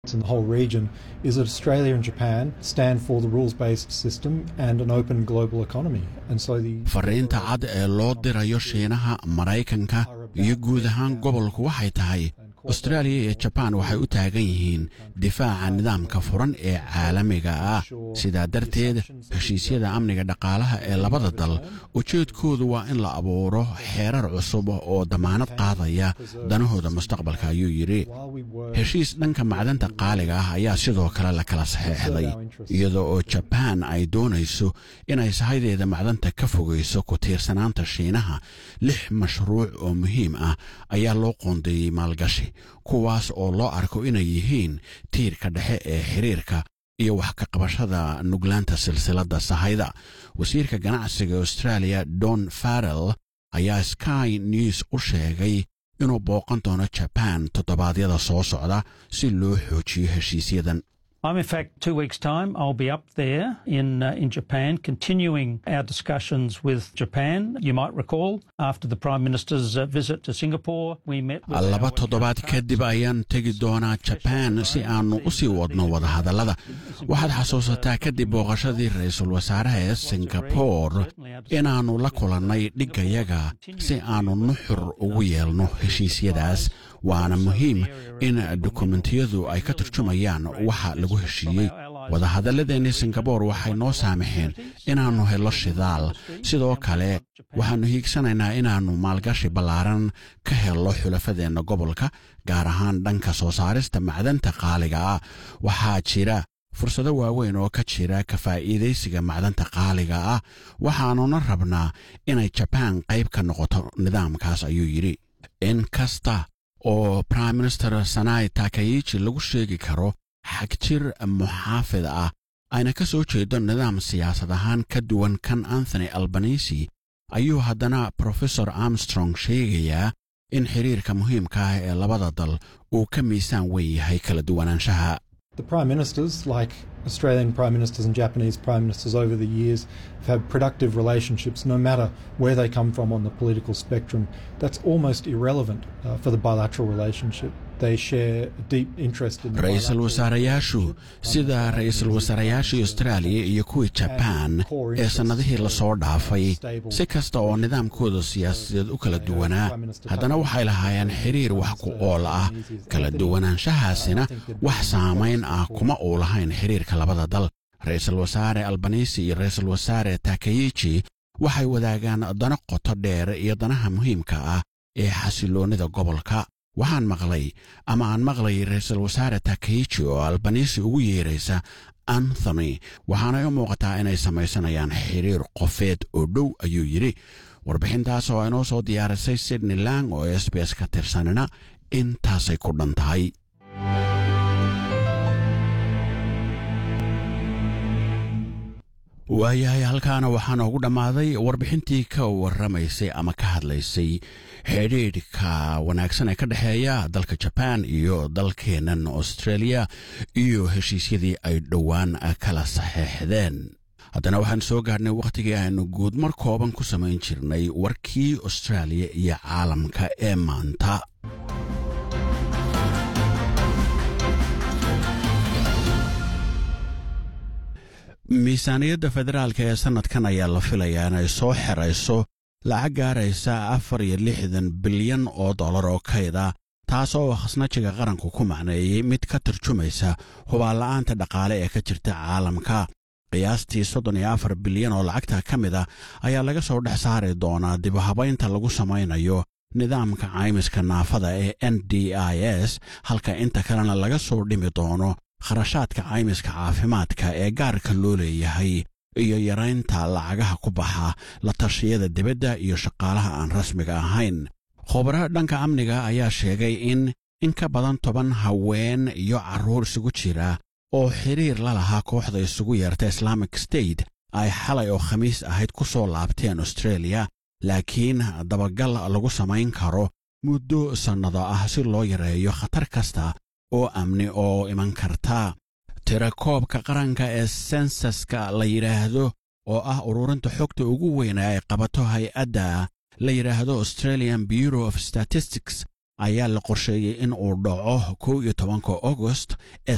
in the whole region is that Australia and Japan stand for the rules based system and an open global economy. And so the fariinta cad ee loo dirayo shiinaha maraykanka iyo guud ahaan gobolku waxay tahay austraaliya iyo jabaan waxay u taagan yihiin difaaca nidaamka furan ee caalamiga ah sidaa darteed heshiisyada amniga dhaqaalaha ee labada dal ujeedkoodu waa in la abuuro xeerar cusub oo damaanad qaadaya danahooda mustaqbalka ayuu yidhi heshiis dhanka macdanta qaaliga ah ayaa sidoo kale la kala saxeexday iyadoo oo jabaan ay doonayso inay sahaydeeda macdanta ka fogayso ku tiirsanaanta shiinaha lix mashruuc oo muhiim ah ayaa loo qoondeeyey maalgashi kuwaas oo loo arko inay yihiin tiirka dhexe ee xiriirka iyo wax ka qabashada nuglaanta silsiladda sahayda wasiirka ganacsiga australia don farrell ayaa sky news u sheegay inuu booqan doono jabaan toddobaadyada soo socda si loo xoojiyo heshiisyadan I'm in fact two weeks' time. I'll be up there in uh, in Japan, continuing our discussions with Japan. You might recall after the Prime Minister's uh, visit to Singapore, we met. With laba our toddobaad kadib ayaan tegi doonaa jabaan si aannu u sii wadno wadahadallada waxaad xasuusataa kadib booqashadii ra-iisul wasaaraha ee singabore inaannu la kulannay dhiggayaga si aannu nuxur ugu yeelno heshiisyadaas waana muhiim in dukumentiyadu ay ka turjumayaan waxa lagu heshiiyey wadahadalladeennii singabore waxay noo saamaxeen inaannu helo shidaal sidoo kale waxaannu hiigsanaynaa inaannu maalgashi ballaaran ka helno xulafadeenna gobolka gaar ahaan dhanka soo saarista macdanta qaaliga ah waxaa jira fursado waaweyn oo ka jira ka faa'iidaysiga macdanta qaaliga ah waxaannuna rabnaa inay jabaan qayb ka noqoto nidaamkaas ayuu yidhi in kasta oo prime minister sanai takayichi lagu sheegi karo xagjir muxaafid ah ayna ka soo jeedo nidaam siyaasad ahaan ka duwan kan anthony albanisi ayuu haddana profesor armstrong sheegayaa in xiriirka muhiimka ah ee labada dal uu ka miisaan weyn yahay kala duwanaanshaha The prime ministers, like Australian prime ministers and Japanese prime ministers over the years, have had productive relationships no matter where they come from on the political spectrum. That's almost irrelevant uh, for the bilateral relationship. They share a deep interest in the ra-iisul bilateral wasaarayaashu sida ra-iisul wasaarayaashii austraaliya iyo kuwii jabaan ee sannadihii lasoo dhaafay si kasta oo nidaamkooda siyaasadeed u kala duwanaa haddana waxay lahaayeen xiriir wax ku ool ah kala duwanaanshahaasina wax saamayn ah kuma uu lahayn xiriirka labada dal ra-iisul wasaare albanisi iyo ra-iisul wasaare takayichi waxay wadaagaan dano qoto dheer iyo danaha muhiimka ah ee xasiloonnida gobolka waxaan maqlay ama aan maqlayay ra-iisul wasaare takayichi oo albanisi ugu yeeraysa anthony waxaanay u muuqataa inay samaysanayaan xiriir qofeed oo dhow ayuu yidhi warbixintaas oo inoo soo diyaarisay sydney lang oo s b s ka tirsanina intaasay ku dhan tahay waayahay halkaana waxaa noogu dhammaaday warbixintii ka warramaysay ama ka hadlaysay xidhiidhka wanaagsan ee ka dhexeeya dalka jabaan iyo dalkeennan australia iyo heshiisyadii ay dhowaan kala saxeexdeen haddana waxaan soo gaarhnay wakhtigii aynu guud mar kooban ku samayn jirnay warkii austraaliya iyo caalamka ee maanta miisaaniyadda federaalka ee sannadkan ayaa la filayaa inay soo xerayso lacag gaaraysa afar iyo lixdan bilyan oo dollar oo kayda taas oo khasnajiga qaranku ku macneeyey mid ka tarjumaysa hubaanla'aanta dhaqaale ee ka jirta caalamka qiyaastii soddon iyo afar bilyan oo lacagta ka mid a ayaa laga soo dhex saari doonaa dibuhabaynta lagu samaynayo nidaamka caymiska naafada ee n d i s halka inta kalena laga soo dhimi doono kharashaadka caymiska caafimaadka ee gaarka loo leeyahay iyo yaraynta lacagaha ku baxa la tashiyada dibadda iyo shaqaalaha aan rasmiga ahayn khubaro dhanka amniga ayaa sheegay in in ka badan toban haween iyo carruur isugu jira oo xiriir la lahaa kooxda isugu yeerta islamic state ay xalay oo khamiis ahayd ku soo laabteen australia laakiin dabagal lagu samayn karo muddo sannado ah si loo yareeyo khatar kasta oo amni oo iman karta tirakoobka qaranka ee sensaska la yidhaahdo oo ah ururinta xogta ugu weyna ay qabato hay-adda la yidhaahdo australian bureau of statistics ayaa la qorsheeyey in uu dhaco kow iyo tobanka augost ee